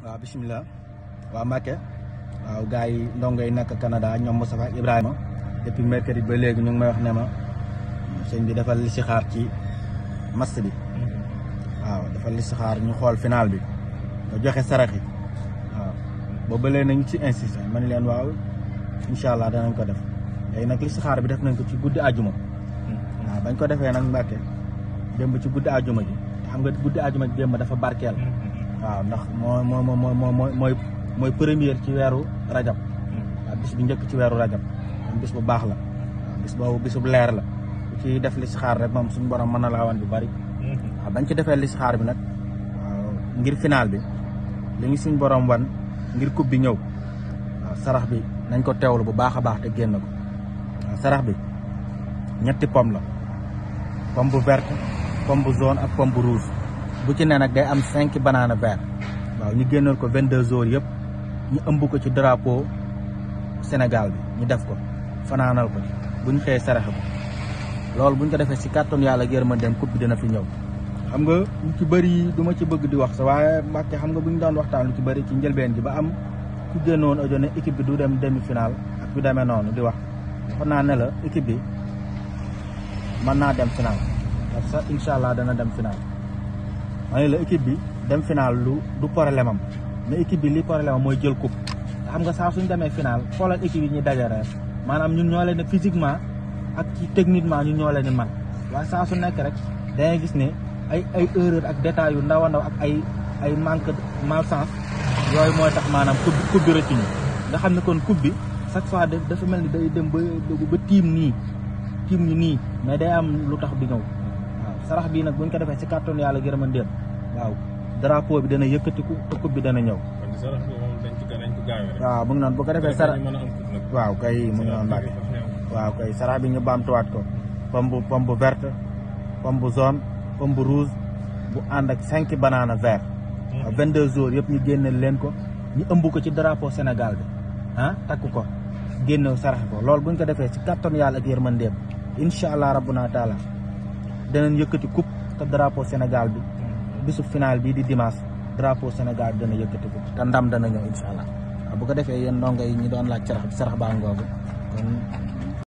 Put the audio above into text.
waaw bisimilah waaw Mbacke waaw gars yi ndongo yi nekk Canada ñoom Moustapha ak Ibrahima depuis mercredi ba léegi ñu ngi may wax ne ma sëñ bi defal li si xaar ci match bi waaw defal li si xaar ñu xool final bi nga joxe sarax yi waaw boobu ba léegi nañu ci insisté ma ne leen waaw incha allah danañ ko def léegi nag li si xaar bi def nañ ko ci guddi àjjuma waaw bañ ko defee nag Mbacke démb ci guddi àjjuma ji xam nga guddi àjjuma ji démb dafa barkeel waaw ndax moo moo moo moo mooy mooy première ci weeru rajab waaw bis bi njëkk ci weeru rajab moom bis bu baax la waaw bis boobu bis bu leer la ku ci def li si xaar rek moom suñu borom mën na laa wan bu bari waaw bañ ci defee li si xaar bi nag waaw ngir final bi li ngi suñ borom wan ngir coupe bi ñëw waaw sarax bi nañ ko teewlu bu baax a baax te génn ko waaw sarax bi ñetti pomme la pomme bu verte pomme bu jaune ak pomme bu rouge bu ci ne nag day am cinq banana vert waaw ñu génnoon ko vingt deux jours yëpp ñu ëmb ko ci drapeau Sénégal bi ñu def ko fanaanal ko buñ xëyee saraxe ko loolu buñ ko defee si kàttan yàlla yërmandeem coupe bi dina fi ñëw xam nga lu ci bëri du ma ci bëgg di wax sa waaye Mbàkke xam nga bu ñu doon waxtaan lu ci bëri ci njëlbeen ji ba am ku génnoon audio ne équipe bi du dem demi final ak du demee noonu di wax waxoon naa ne la équipe bi mën naa dem final parce que incha allah dana dem final ma ne la équipe bi dem final lu du problème am mais équipe bi li problème am mooy jël coupe xam nga saa suñ demee final xoolal équipe yi ñuy dajale maanaam ñun ñoo leen ne physiquement ak ci techniquement ñun ñoo leen di man waaye saa su nekk rek dangay gis ne ay ay erreur ak détails yu ndaw a ndaw ak ay ay manque malchance yooyu mooy tax maanaam coupe coupe bi rëcc ñu nga xam ne kon coupe bi chaque fois dafa mel ni day dem ba ba tiim nii tiim ñu nii mais day am lu tax bi ñëw waaw sarax bii nag buñ ko defee si kàttanu yàlla gërëma ndéem waaw drapeau bi dana yëkkatiku te coupe bi dana ñëw. waaw mu ngi noonu bu ko defee sarax waaw kay mu ngi noonu Mbacke waaw kay sarax bi ñu baamtuwaat ko pomme bu pomme bu verte pomme bu jaune pomme bu rouge bu ànd ak cinq banana vert. waaw 22 jours yëpp ñu génne leen ko ñu ëmb ko ci drapeau Sénégal bi ah takk ko génne sarax ko loolu buñ ko defee si kàttanu yàlla ak yërmandeem incha allah rabbuna taala danañ yëkkati coupe te drapeau Sénégal bi. bisu final bii di dimanche drapeau Sénégal dana yëkkati ko te ndam dana ñëw incha allah waaw bu ko defee yéen ndongo yi ñu doon laaj sarax bi sarax baa ngoogu kon